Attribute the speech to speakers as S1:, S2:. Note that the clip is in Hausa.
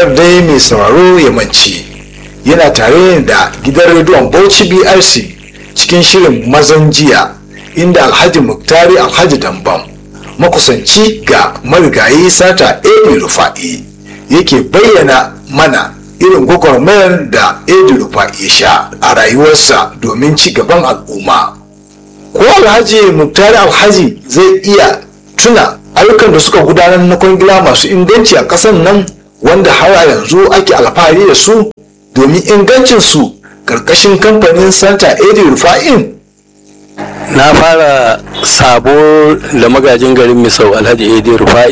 S1: kar dai mai sauraro ya mance yana tare da gidan rediyon bauchi brc cikin shirin mazan jiya inda alhaji muktari alhaji dambam makusanci ga marigayi sata edi rufa'i yake bayyana mana irin gwagwarmayar da edi rufa'i ya sha a rayuwarsa domin ci gaban al'umma ko alhaji muktari alhaji zai iya tuna ayyukan da suka gudanar na kwangila masu inganci a ƙasar nan wanda har yanzu ake alfahari da su domin ingancinsu ƙarƙashin kamfanin santa edi rufa'in
S2: na fara sabo da magajin garin misau alhaji edi rufa'i